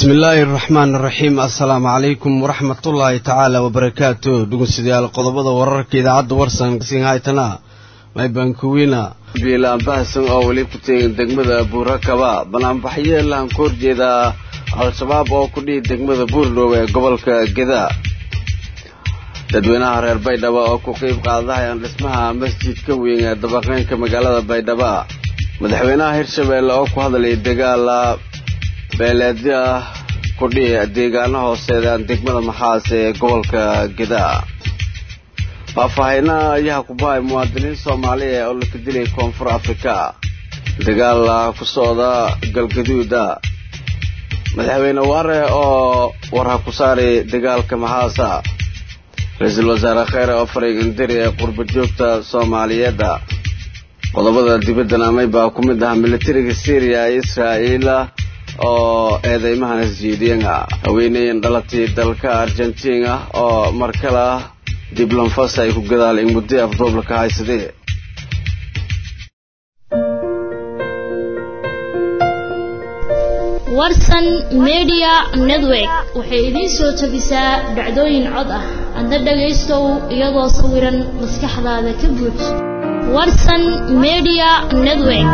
bismi illaahi araxmaan araxiim assalaamu calaykum waraxmatullaahi tacaala wabarakaatu dhegeystayaal qodobada wararka idaacadda warsan haytana maybankuwiina biilaanbahasan oo weli ku teegin degmada buurakaba banaanbaxyo lahan ka horjeedaa al-shabaab oo ku dhihi degmada buurdhow ee gobolka geda dadweynaha reer baydhabo oo ku qeyb qaadahayaan dhismaha masjidka weyn ee dabaqeynka magaalada baydhabo madaxweynaha hirshabeelle oo ku hadlayay dagaala beeleedyo ah kudhihi deegaano hooseedaan degmada maxaas ee gobolka geda faahfaahina ayaa ku bahay muwaadiniin soomaaliya oo la kadilay koonfur afrika dagaal ku socda galgaduuda madaxweyne waare oo warha ku saaray dagaalka maxaasa ra-iisul wasaare kheyre oo faray indiri ee qurba joogta soomaaliyeedda qodobada dibaddan amay baa ku mid ah militariga syriya ee israa'iila oo eedeymahan isjiidiyana haweeneyan dhalatay dalka argentina oo mar kale ah diblanfas ay ku gadaaleen muddo afduublaka haysadee warsan media network waxay idiin soo jebisaa dhacdooyin cod ah adna dhagaystow iyadoo sawiran maskaxdaada ka buuj warsan media network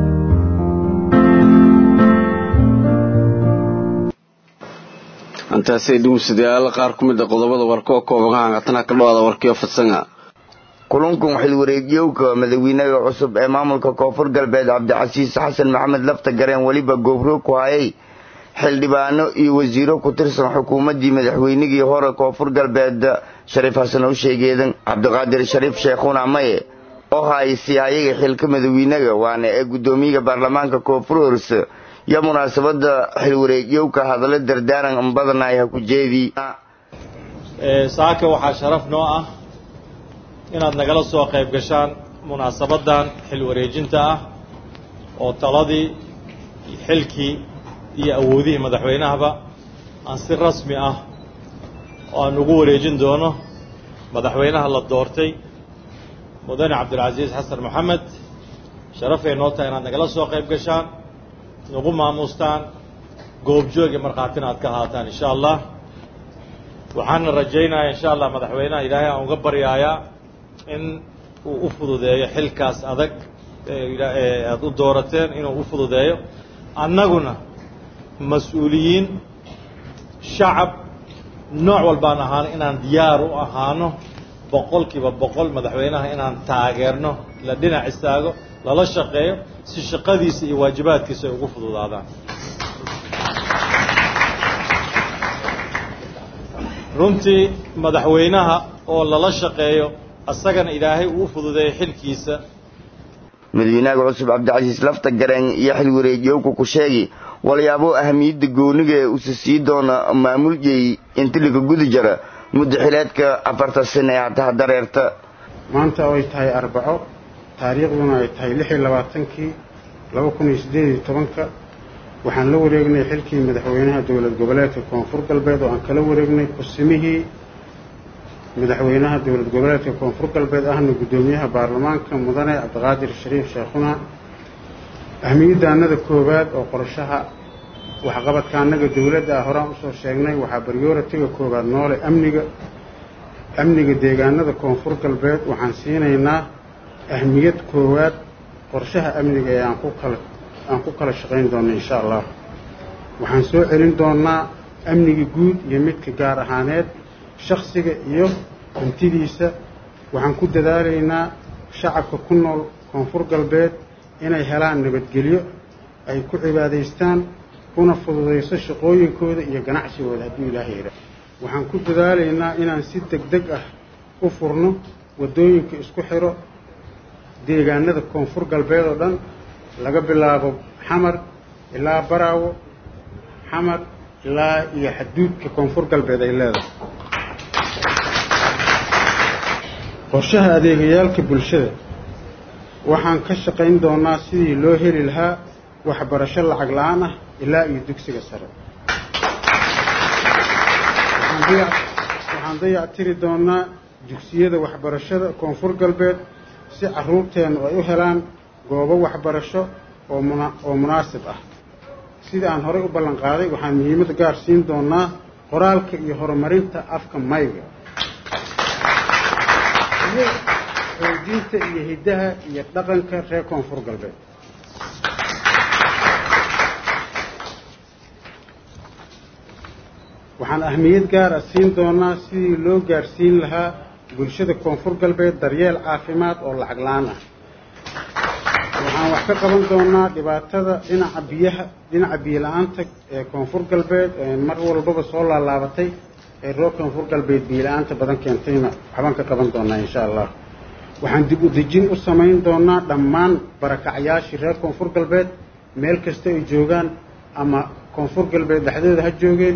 intaasay dhugusadayaal qaar ku mid a qodobada warka oo kooban hatana ka dhawaada warkiyo fadsanga kulankan xilwareegyowka madaxweynaha cusub ee maamulka koonfur galbeed cabdicasiis xasan maxamed lafta gareen weliba goobroog ku hayay xildhibaano iyo wasiiro ku tirsan xukuumaddii madaxweynigii hore koonfur galbeed shariif xasan howsheegeedan cabdiqaadir shariif sheekhuna maye oo haysi ayaga xilka madaxweynaga waana ee guddoomiyaha baarlamaanka koonfur horse iyo munaasabada xilwareegyowka hadallo dardaaran badanay ha ku jeedii saaka waxaa sharaf noo ah inaad nagala soo qayb gashaan munaasabadan xil wareejinta ah oo taladii xilkii iyo awoodihii madaxweynahaba aan si rasmi ah oo aan ugu wareejin doono madaxweynaha la doortay mudane cabdilcasiis xasan maxamed sharafay noo tahay inaad nagala soo qayb gashaan nagu maamuustaan goobjoog iyo markhaatina aad ka haataan insha allah waxaana rajaynayaa insha allah madaxweynaha ilaahay aan uga baryaayaa in uu u fududeeyo xilkaas adag aada u doorateen inuu u fududeeyo annaguna mas-uuliyiin shacab nooc walbaan ahaano inaan diyaar u ahaano boqol kiiba boqol madaxweynaha inaan taageerno la dhinac istaago lala shaqeeyo si shaqadiisa iyo waajibaadkiisa ay ugu fududaadaan runtii madaxweynaha oo lala shaqeeyo asagana ilaahay uu u fududeeyo xilkiisa madaxweynaha cusub cabdicasiis lafta gareen iyo xil wareejiyowka ku sheegi walyaabo ahamiyadda gooniga ee usa sii doona maamuljay intilika gudi jara muddo xileedka afarta sane ee hataha dareerta maanta oo ay tahay arbaco taariikhduna ay tahay lix iyo labaatankii laba kun iyo siddeed iyo tobanka waxaan la wareegnay xilkii madaxweynaha dowlad goboleedka koonfur galbeed oo aan kala wareegnay kursimihii madaxweynaha dowlad goboleedka koonfur galbeed ahna guddoomiyaha baarlamaanka mudane cabdiqaadir shariif sheekhuna ahmiyadda annada koowaad oo qorshaha waxqabadka annaga dowladda ah horaan usoo sheegnay waxaa baryooratiga koowaad noole amniga amniga deegaanada koonfur galbeed waxaan siinaynaa ahmiyad koowaad qorshaha amniga ee aan ku kala aan ku kala shaqayn doonno insha allah waxaan soo celin doonnaa amniga guud iyo midka gaar ahaaneed shakhsiga iyo hantidiisa waxaan ku dadaalaynaa shacabka ku nool koonfur galbeed inay helaan nabadgelyo ay ku cibaadaystaan kuna fududayso shaqooyinkooda iyo ganacsigooda hadduu ilaaha yidha waxaan ku dadaalaynaa inaan si deg deg ah u furno waddooyinka isku xidho deegaanada koonfur galbeed oo dhan laga bilaabo xamar ilaa baraawo xamar ilaa iyo xaduudka koonfur galbeed ay leedahay qorshaha adeegayaalka bulshada waxaan ka shaqayn doonaa sidii loo heli lahaa waxbarasho lacag la-aan ah ilaa iyo dugsiga sare waxaan dayac tiri doonaa dugsiyada waxbarashada koonfur galbeed si carruurteennu ay u helaan goobo waxbarasho oo muna oo munaasib ah sida aan horey u ballan qaaday waxaan muhiimad gaar siin doonaa qoraalka iyo horumarinta afka mayga iyo xoojinta iyo hiddaha iyo dhaqanka reer koonfur galbeed waxaan ahmiyad gaar ah siin doonaa sidii loo gaarsiin lahaa bulshada koonfur galbeed daryeel caafimaad oo lacag la-aan ah waxaan wax ka qaban doonaa dhibaatada dhinaca biyaha dhinaca biyo la-aanta ee koonfur galbeed ee mar walbaba soo laalaabatay ee reer koonfur galbeed biyo la-aanta badan keentayna waxbaan ka qaban doonaa insha allah waxaan dib u dejin u samayn doonaa dhammaan barakacyaashii reer koonfur galbeed meel kasta ay joogaan ama koonfur galbeed dhexdooda ha joogeen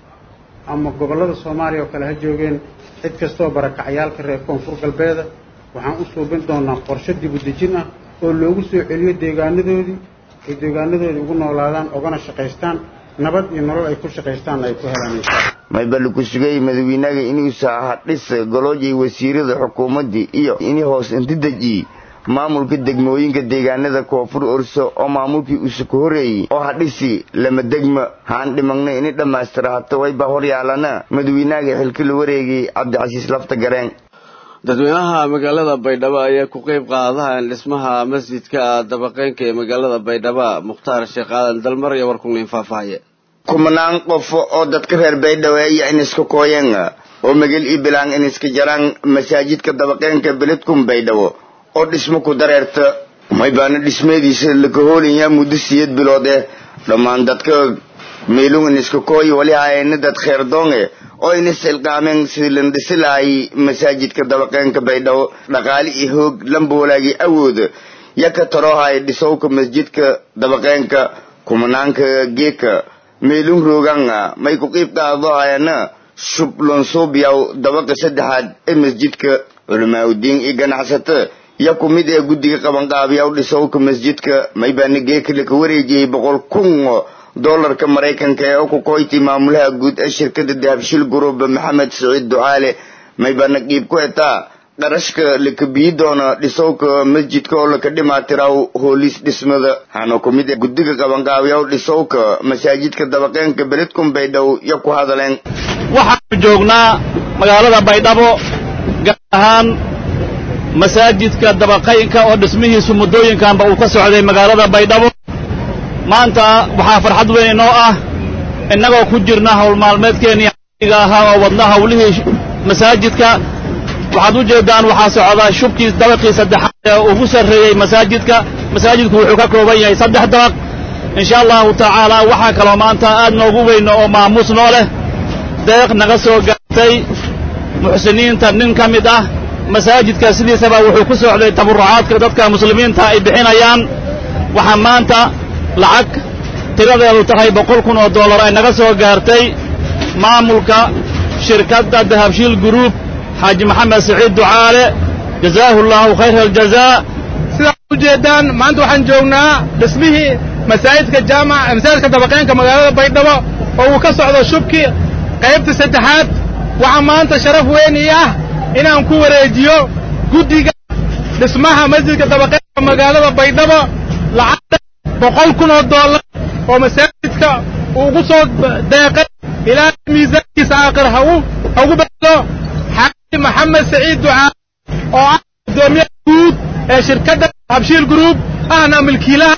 ama gobollada soomaaliya oo kale ha joogeen cid kastaoo barakacyaalka reer koonfur galbeeda waxaan u suubin doonaa qorshe dib u dejin ah oo loogu soo celiyo deegaanadoodii ay deegaanadoodii ugu noolaadaan ogana shaqaystaan nabad iyo nolol ay ku shaqaystaan ay ku helaan insha allah maybali ku sugay madawiinaga inuusa hadhis goloojay wasiirada xukuumaddii iyo ini hoos intideji maamulka degmooyinka deegaanada koonfur orso oo maamulkii usa ku horeeyey oo hadhisi lama degma haan dhimagna ini dhammaystira hata wayba horyaalana madawiinaga xilka la wareegay cabdicasiis lafta gareen dadweynaha magaalada baydhabo ayaa ku qeyb qaadahan dhismaha masjidka dabaqeynka ee magaalada baydhabo mukhtaar sheekh aadan dalmar iyo warkungnin faahfaahaye kumanaan qof oo dadka reer baydhabo ayaa iniska kooyan oo magel ii bilaan iniska jaraan masaajidka dabaqeenka beledkun baydhabo oo dhismo ku dareerta maybaana dhismeediisa laka hoolayaa muddo siyeed bilood eh dhammaan dadka meelung iniska kooy wali hayana dad kheerdoonge oo inis ilqaameen sidii lan dhisi lahay masaajidka dabaqeenka baydhabo dhaqaale iyo hoog lamboolaagii awood yaka tarohay dhisowka masjidka dabaqeenka kumanaanka geeka meelung rooganga may ku qiib qaado hayana shub lonsuubyaw dabaqa saddexaad ee masjidka culamaauddiin iyo ganacsato ya ku mid ee guddiga qabanqaabiyaw dhisowka masjidka maybaana geeka laka wareejiyey boqol kun doolarka maraykanka ee ku koyti maamulaha guud ee shirkada dahabshil group maxamed siciid ducaale maybana qiib ku etaa qarashka laka biyi doona dhisowka masjidka oo laka dhimaatiraw hoolis dhismada hana ku mid guddiga qabanqaabiyaw dhisowka masaajidka dabaqeenka beledkun baydhabo yo ku hadaleen waxaanu joognaa magaalada baydhabo gaar ahaan masaajidka dabaqaynka oo dhismihiisu muddooyinkanba uu ka socday magaalada baydhabo maanta waxaa farxad weyn inoo ah innagoo ku jirna howlmaalmeedkeennii ga ahaa oo wadna hawlihii masaajidka waxaad u jeeddaan waxaa socdaa shubkii dabaqii saddexaad ee ugu sarreeyey masaajidka masaajidku wuxuu ka kooban yahay saddex dabaq insha allahu tacaala waxaa kaloo maanta aad noogu weyno oo maamuus noo leh deeq naga soo gaartay muxsiniinta nin ka mid ah masaajidka sidiisaba wuxuu ku socday tabarrucaadka dadka muslimiinta ay bixinayaan waxaa maanta lacag tiradeedu tahay boqol kun oo dollar ay naga soo gaartay maamulka shirkadda dahabshiil guruub xaaji maxamed siciid ducaale jazaahu allaahu khayra aljazaa sidaad u jeeddaan maanta waxaan joognaa dhismihii masaajidka jaamac masaajidka dabaqeenka magaalada baydhabo oo uu ka socdo shubkii qaybta saddexaad waxaa maanta sharaf weyn ii ah inaan ku wareejiyo guddiga dhismaha masjidka dabaqeenka magaalada baydhabo lacagta boqol kun oo dollar oo masaajidka uugu soo deeqay ilaa miisaankiisa aakhir ha ugu bedelo xaaji maxamed saciid ducaa oo ah guddoomiyaha guud ee shirkadda habshiil group ahna milkiilaha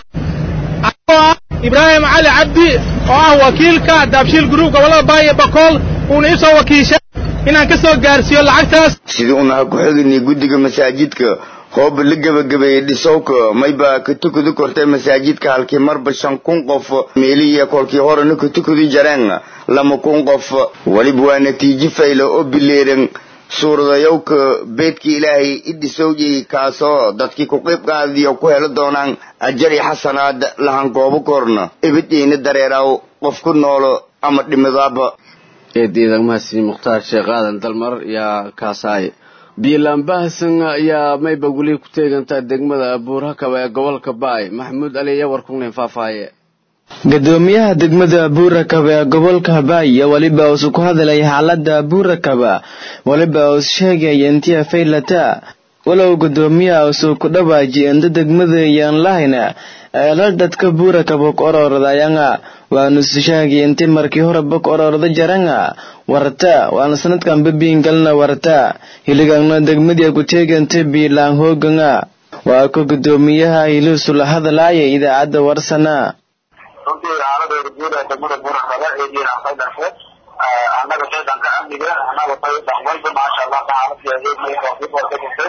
oo ah ibraahim cali cabdi oo ah wakiilka daabshiil group gobollada baayo bakool uuna ii soo wakiishay inaan ka soo gaarsiiyo lacagtaas sidii unaha ku xigini guddiga masaajidka hooba la gebagabeeyey dhisowka mayba ka tukudi kortay masaajidka halkii marba shan kun qof meelihiiyo kolkii horena ka tukudi jareen lama kun qof weliba waa natiijo fayla oo bileeran suuradayowka beedka ilaahay i dhisowjay kaasoo dadkii ku qiib qaadiyo ku helo doonaan ajari xasanaad lahankoobo korna ibidayna dareeraw qof ku noolo ama dhimidaaba eediidan mahadsan mukhtaar sheekh aadan dalmar yaa kaasaay biilaanbahasan ayaa mayba weli ku teegantaa degmada buurhakaba ee gobolka baay maxamuud ali iyo warkungnin faahfaaye gudoomiyaha degmada buurakaba ee gobolka habaayo weliba uusu ku hadlay xaalada buurakaba weliba uus sheegaya intii faylata walow guddoomiyaha usuu ku dhawaaji inta degmada iyaan lahayna eelal dadka buura kabok ororodayanga waanu sishaagi inti markii hore bok ororada jaranga warta waana sanadkan babiingalna warta hiligangna degmadii kuteeganta biilaan hooganga waa ka guddoomiyaha hiliisu la hadlaaya idaacadda warsana runtii xaaladooda guud ee degmada buurakaba ee jiiraanfay dhashe annaga shaydanka amniga annaga tay dhaqwalba maasha allah xaaladii eegmay koofidwarka jirtay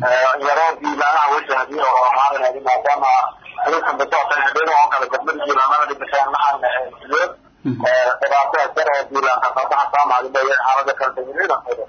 yaroo biilaanaha wajahdi oo maalinadi maadaama adinkan basootan habeen oo kale degmada jiilaanada dhigashaan maxaana siyood dhibaatada jar oo biilaanka sabaxa saamaaliba xaalada kala degmada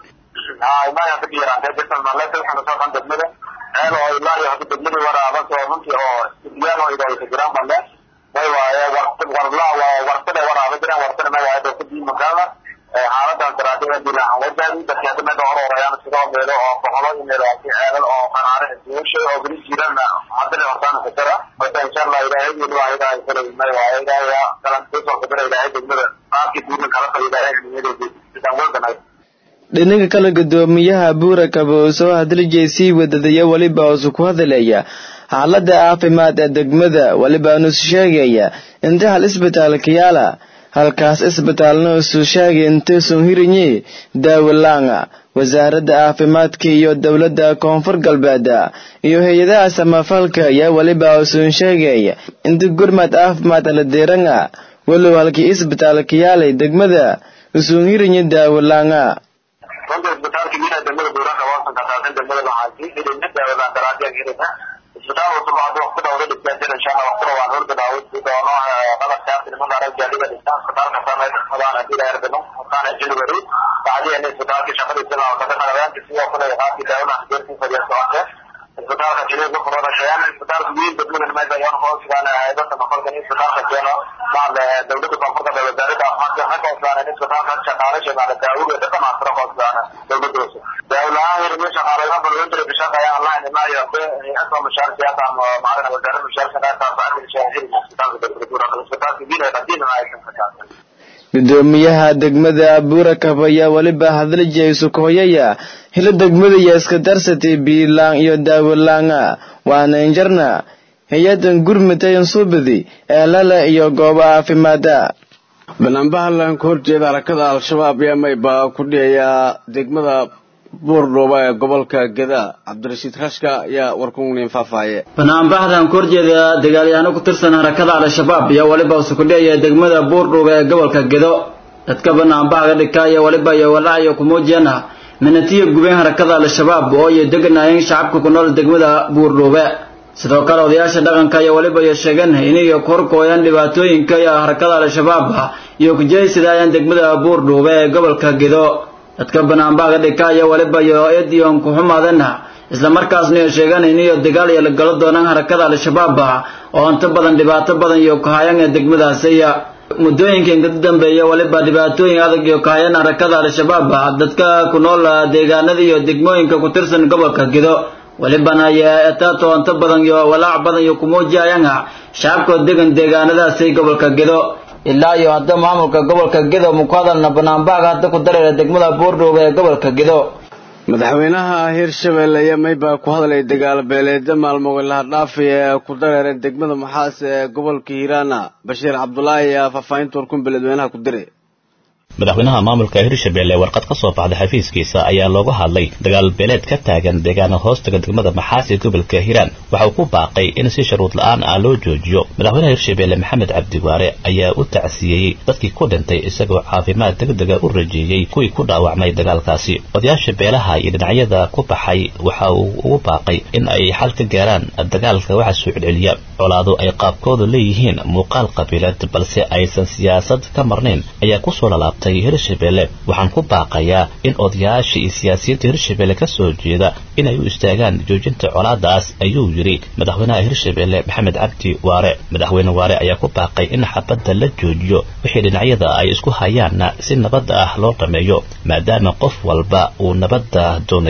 maya ka jiiraantay jirtan maleta waxaan kasoo dhan degmada ceel oo ilaa iyo hadda degmadii waraaban oo runtii oo idiyaal oo idaysa jiraan balle way waaye warla wartada waraaba jiraan wartada ma waaye dadka diimankada xaaladan daraadada bilahan wajahdi dadka hadda meda hororayaan sidoo meelo oo boqolo iyo meelaasi ceelal oo qanaare duushay oo beri jirana haddana hortaana kasara marka insha allah ilaahay iyo waa ilaahay kale may waaye ilaahay kalan kusoo kadara ilaahay degmada qaabkii diiman kala qaba ilaahay nimadeedii sidaan waldanay dhinaga kale guddoomiyaha buurakaba oo soo hadlijay sii wadadaya weliba usu ku hadalaya xaalada caafimaad ee degmada welibaanu sheegaya inta hal isbitaalka yaala halkaas isbitaalna usuu sheegay intuusan hirinye daawalaanga wasaaradda caafimaadka iyo dowladda koonfur galbeed iyo hay-adaha samafalka ayaa weliba usun sheegaya inta gurmad caafimaad la diranga walow halkii isbitaalka yaalay degmada usun hirinye daawalaanga runta isbitaalka miina degmada buuraka waasan kasaasan degmada lahaasi hirina daawadaan daraadiyan hirina isbitaal cusub hadda waqti dhowra dhigtaa jira insha allah waqtina waan horda daawad doono qadarkaasi nimanka arag gaadiga dhistaan isbitaalka sameyd xadaan hadii la erbino waqtaana january bacdiina isbitaalka shaqadiisa la wada qalabaanka sidoo kale qaabkii daawadaan geerkii fadhiya socotay isbitaalka jilid ku furo shayaan isbitaalka weyn degmada meesha ayaan hoosgaan hay'adda maqalka isbitaalka keeno bacda dowladda koonfurta ee wasaaradda caafimaadka waxay hoosgaan isbitaalka shaqaale shaqaale daawada dadka maasra hoosgaan dowladda hoose dawlaha hirmi shaqaalaha balwinta bishaqaya online ma iyo asoo mashaar siyaasa ama macalin wasaaradda mashaar shaqaalaha taasoo shahir isbitaalka dowladda isbitaalka weyn ee qadiim ay kan ka gudoomiyaha degmada buurakab ayaa weliba hadlijaysu kuhoyaya hilo degmada iyo iska darsatay biilaan iyo daawalaanga waana injarna hay-adan gurmatayan suubadi eelala iyo goobo caafimaada banaanbahalan ka horjeeda harakada al-shabaab ayaa mayba ku dhihayaa degmada buurdhuuba ee gobolka geda cabdirashiid rashka ayaa warkunin faahfaaye banaanbaxdan ka horjeeda dagaalyahaano ku tirsan harakada al-shabaab iyo weliba usukudhiaya degmada buurdhuuba ee gobolka gedo dadka banaanbaxga dhigka iyo weliba iyo walaayo kumuujiyana minatiya gubeen harakada al-shabaab oo ay deganaayeen shacabka ku nool degmada buurdhuube sidoo kale odayaasha dhaqanka iyo weliba iyo sheegan inay korkooyaan dhibaatooyinka iyo harakada al-shabaab iyo kujeysidaayaan degmada buurdhuube ee gobolka gedo dadka banaanbaxga dhigka iyo weliba iyo ediyon ku xumaadana isla markaasna iyo sheeganayn iyo dagaal iyo la galo doonaan harakada al-shabaab oo inta badan dhibaato badan iyo kahayaan ee degmadaasi muddooyinka inka dambeeya weliba dhibaatooyin adag iyo kahayaan harakada al-shabaab dadka ku nool deegaanada iyo degmooyinka ku tirsan gobolka gedo welibana etaato inta badan iyo walaac badan iyo kumuujiyayaan shacabkoo degan deegaanadaasi gobolka gedo ilaa iyo hadda maamulka gobolka gedo muku hadalna banaanbaxga hadda ku dareera degmada buurdhuube ee gobolka gedo madaxweynaha hirshabelle ayaa mayba ku hadlay dagaal beeleedyo maalmo wilaha dhaafi ee ku dareeray degmada maxaas ee gobolka hiiraana bashiir cabdulaahi ayaa faahfaahinta warkun beledweynaha ku diray madaxweynaha maamulka hirshabelle warqad ka soo baxday xafiiskiisa ayaa looga hadlay dagaal beeleed ka taagan deegaana hoostaga degmada maxaas ee gobolka hiiraan waxa uu ku baaqay in si sharuud la-aan ah loo joojiyo madaxweynaha hirshabelle maxamed cabdiwaare ayaa u tacsiyeeyey dadkii ku dhintay isagoo caafimaad degdega u rajeeyey kuwii ku dhaawacmay dagaalkaasi odayaasha beelaha iyo dhinacyada ku baxay waxa uu ugu baaqay in ay xal ka gaaraan dagaalka waxa soo celceliya colaadu ay qaabkooda leeyihiin muuqaal qabiilad balse aysan siyaasad ka marnayn ayaa kusoo lalaabtay hirshabelle waxaan ku baaqayaa in odayaasha iyo siyaasiyiinta hirshabelle ka soo jeeda inay u istaagaan joojinta colaadaas ayuu yidhi madaxweynaha hirshabelle maxamed cabdi waare madaxweyne waare ayaa ku baaqay in xabadda la joojiyo wixii dhinacyada ay isku hayaanna si nabadda ah loo dhameeyo maadaama qof walba uu nabadda doonayo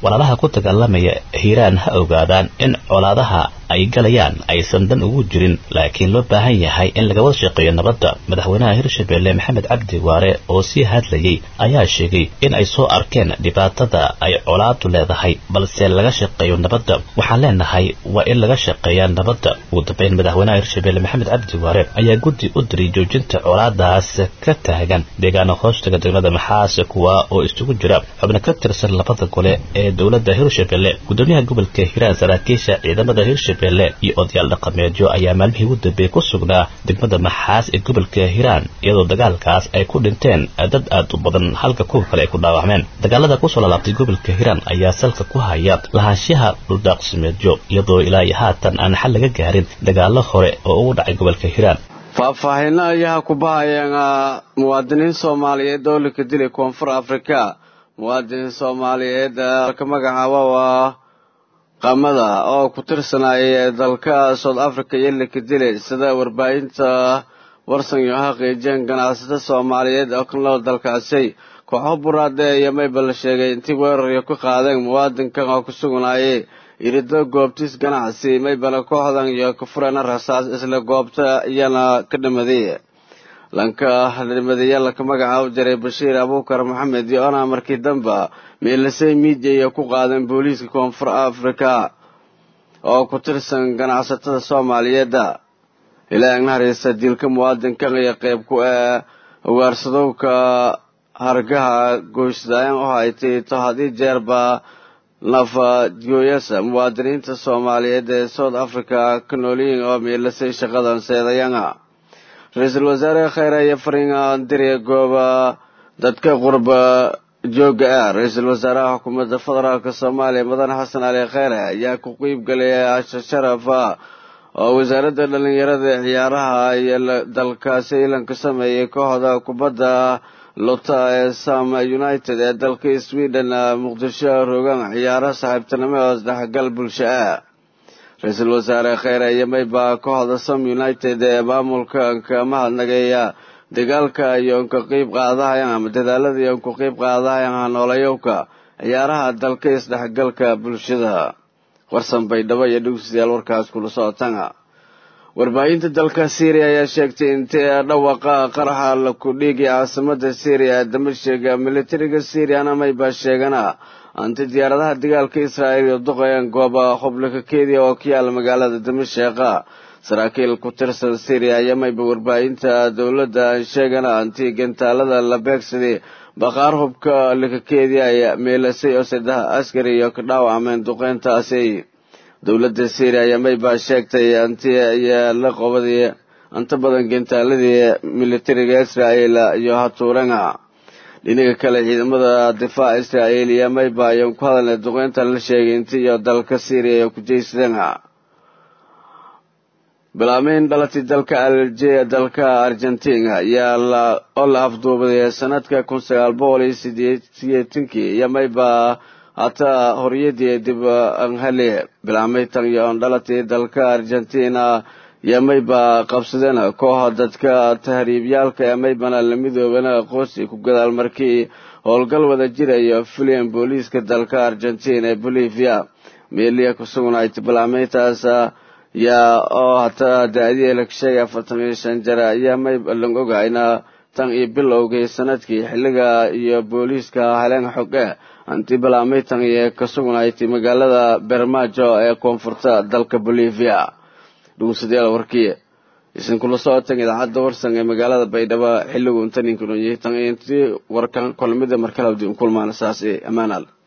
walaalaha ku dagaalamaya hiiraan ha ogaadaan in colaadaha ay galayaan aysan dan ugu jirin laakiin loo baahan yahay in laga wada shaqeeyo nabadda madaxweynaha hirshabelle maxamed cabdi waare oo sii hadlayay ayaa sheegay in ay soo arkeen dhibaatada ay colaadu leedahay balse laga shaqeeyo nabadda waxaan leenahay waa in laga shaqeeyaa nabadda ugu dambeyn madaxweynaha hirshabelle maxamed cabdi waare ayaa guddi u diray joojinta colaadaas ka taagan deegaana hoostaga degmada maxaase kuwa oo isugu jira xubno ka tirsan labada gole ee dowladda hirshabelle gudoomiyaha gobolka hiiraan saraakiisha ciidamada hirshabelle iyo odayaal dhaqameedyo ayaa maalmihii ugu dambeeyey ku sugnaa degmada maxaas ee gobolka hiiraan iyadoo dagaalkaas ay ku dhinteen dad aad u badan halka kuwa kale ay ku dhaawacmeen dagaalada kusoo lalaabtay gobolka hiiraan ayaa salka ku haya lahaanshaha dhuldaaqsimeedyo iyadoo ilaa iyo haatan aan xal laga gaarin dagaalo hore oo ugu dhacay gobolka hiiraan faahfaahinno ayaa ku bahayeen muwaadiniin soomaaliyeed oo laka dilay koonfur afrika muwaadiniin soomaaliyeed ka magacaaba waa qamada oo ku tirsanaya dalka south africa iyo laka dilay sida warbaahinta warsan iyo xaqiijeen ganacsato soomaaliyeed oo ka nool dalkaasi kooxo buraade iyo mayba la sheegay intii weeraryo ku qaadeen muwaadinkan oo ku sugnayay irido goobtiis ganacsi maybana kooxdan iyo ka fureen rasaas isla goobta iyana ka dhimaday lanka dhimadaya laka magacaabo jiray bashiir abuukar maxamed iyo ona markii damba meelasay miidiya iyo ku qaadeen booliiska koonfur afrika oo ku tirsan ganacsatada soomaaliyeedda ilaa nahareysa dilka muwaadinkan iyo qeyb ku ee ugaarsadowka hargaha goysdaayan u haytay to haddii jeerba nafadgooyasa muwaadiniinta soomaaliyeed ee south africa ka noolyihiin oo meelasay shaqadan seedayana ra-iisul wasaare kheyre iyo faringa diriya gooba dadka qurba jooga ah ra-iisul wasaaraha xukuumadda federaalk soomaaliya mudane xasan cali kheyre ayaa ku qeyb galaya asha sharafa oo wasaaradda dhalinyarada ee ciyaaraha iyo dalkaasi ilanka sameeyay kooxda kubadda lota ee sam united ee dalka sweden muqdisho rogan ciyaaro saaxiibtinimo oo isdhexgal bulsho ah ra-iisul wasaare kheyre iyo mayba kooxda sam united ee maamulka ka mahadnageeya dagaalka iyo nka qeyb qaadahayan ama dadaalada iyo nku qeyb qaadahayan noolayowka ciyaaraha dalka isdhexgalka bulshada warsan baydhabo iyo dhugsiyaal warkaas kula socotana warbaahinta dalka syriya ayaa sheegtay intay dhawaqa qaraxa la kudhiigay caasimada syriya ee damashega militariga syriana mayba sheegana anti diyaaradaha dagaalka israa'iil iyo duqayaan gooba xublika kediya oo ku yaala magaalada damasheqa saraakiil ku tirsan syriya ayaa mayba warbaahinta dowladda sheegana anti gantaalada la beegsaday baqaar hubka likakeedii ay meelasay oo saddex askari iyo ka dhaawacmeen duqeyntaasi dowladda syriya ayaa maybaa sheegtay anti ayaa la qobaday inta badan gantaaladii militariga israa'iil iyo hatuuranga dhinaga kale ciidamada difaaca israa'iil iyo mayba ayaan ku hadalnay duqeyntan la sheegay inti iyo dalka syriya iyo kujaysadeen bilaameyn dhalatay dalka algeria dalka argentina ayaa oo la afduubaday sanadka kun sagaal boqol iyo sideetankii iyo mayba hataa horyadii dib anhale bilaameytan iyo on dhalatay dalka argentina iyo mayba qabsadeen kooxa dadka tahriibyaalka ee maybana la midoobana aqoonsi ku gadaal markii howlgal wada jirayo filian booliiska dalka argentina ee bolivia meeliya ku sugnayd bilaameytaas yaa oo hataa da-dii la sheegay afartan iyo shan jara ayaa mayba lang ogayna tan iyo bilowgii sanadkii xilliga iyo booliiska heleen xoge anti bilaameytan iyo ka sugnayd magaalada bermajo ee koonfurta dalka bolivia dhugunsadayaal warkii isinkula socotan idaacadda warsan ee magaalada baydhabo xilligu inta ninkan yahay tan intii warkan kolmida markale kulmaana saas amaanaal